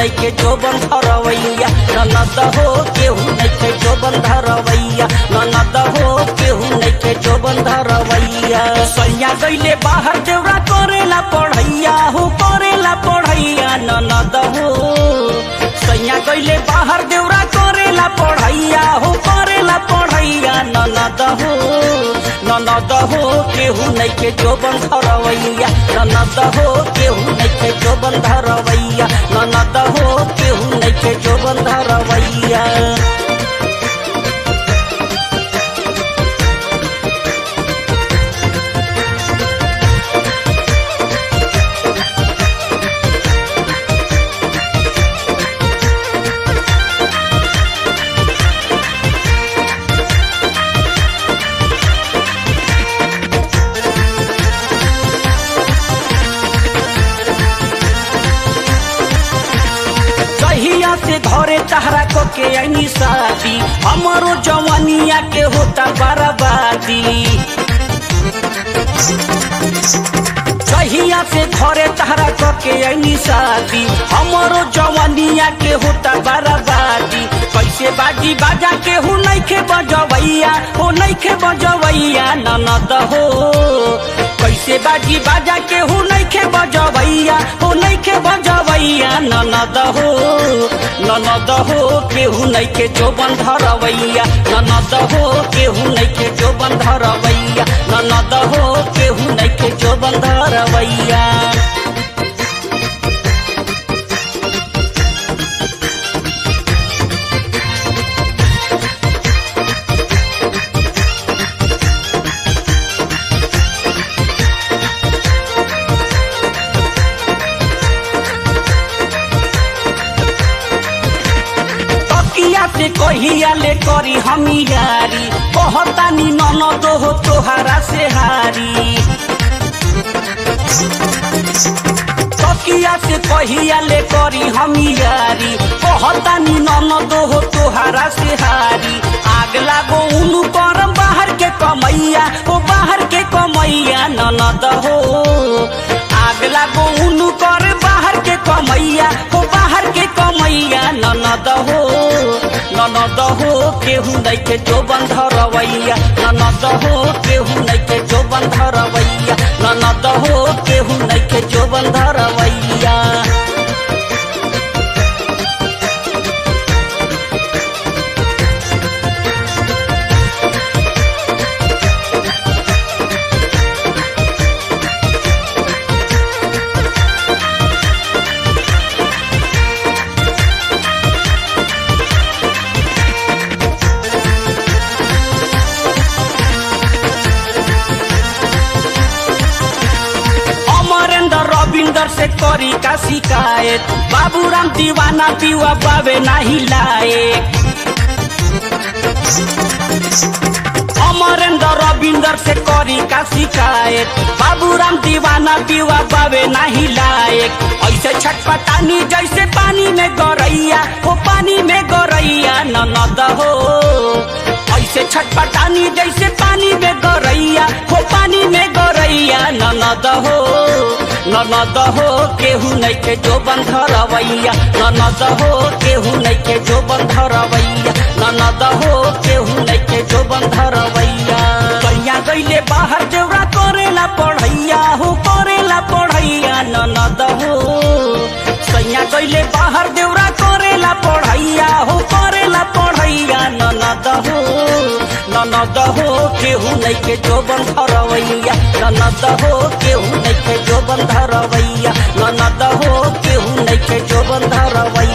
नइखे जो बंधरवैया ननद हो केहू नइखे जो बंधरवैया ननद हो केहू नइखे जो बंधरवैया सैया गइले बाहर देवरा करेला पढ़ैया हो करेला पढ़ैया ननद हो सैया गइले बाहर देवरा करेला पढ़ैया हो करेला पढ़ैया ननद हो ननद हो केहू नइखे जो बंधरवैया ननद हो केहू नइखे जो बंधरवैया ननद हो केहू नइखे जो बंधरवैया कहिया से घरे तहरा को के ऐनी शादी हमारो जवानिया के होता बर्बादी कहिया से घरे तहरा को के ऐनी शादी हमारो जवानिया के होता बर्बादी कैसे बाजी बाजा के हूँ नइखे बजवैया हो नइखे बजवैया ननद हो कैसे बाजी बाजा के हूँ नइखे बजवैया हो नइखे बजवैया ननद हो ननद हो केहू नइखे जो बंधरवैया ननद हो केहू नइखे जो बंधरवैया ननद हो केहू नइखे जो बंधरवैया तकिया से कहिया ले करी हम यारी कहतानी ननद हो तोहारा से हारी तकिया से कहिया ले करी हम यारी कहतानी ननद हो तोहारा से हारी आग लागो उनु करम बाहर के कमैया ओ बाहर के कमैया ननद हो आग लागो उनु कर बाहर के कमैया ओ बाहर के कमैया ननद हो ननद हो केहू नइखे जो बंधरवैया ननद हो केहू नइखे जो बंधरवैया ननद हो केहू नइखे जो बंधरवैया अमरेंद्र रविंदर से करी का शिकायत बाबूराम दीवाना पीवा बाबे नाही लायक अमरेंद्र रविंदर से करी का शिकायत बाबूराम दीवाना पीवा बाबे नाही लायक ऐसे छटपटानी जैसे पानी में गौरैया हो पानी में गौरैया ननद हो ऐसे छटपटानी जैसे पानी में गौरैया हो पानी में गौरैया ननद हो ननद हो केहू नइखे जो बंधरवैया ननद हो केहू नइखे जो बंधरवैया ननद हो केहू नइखे जो बंधरवैया कैया गइले बाहर देवरा करेला पढ़ैया हो करेला पढ़ैया ननद हो सैया गइले बाहर देवरा करेला पढ़ैया हो करेला पढ़ैया ननद हो ननद हो केहू नइखे जो बंधरवैया ननद हो केहू नइखे जो बंधरवैया ननद हो केहू नइखे जो बंधरवैया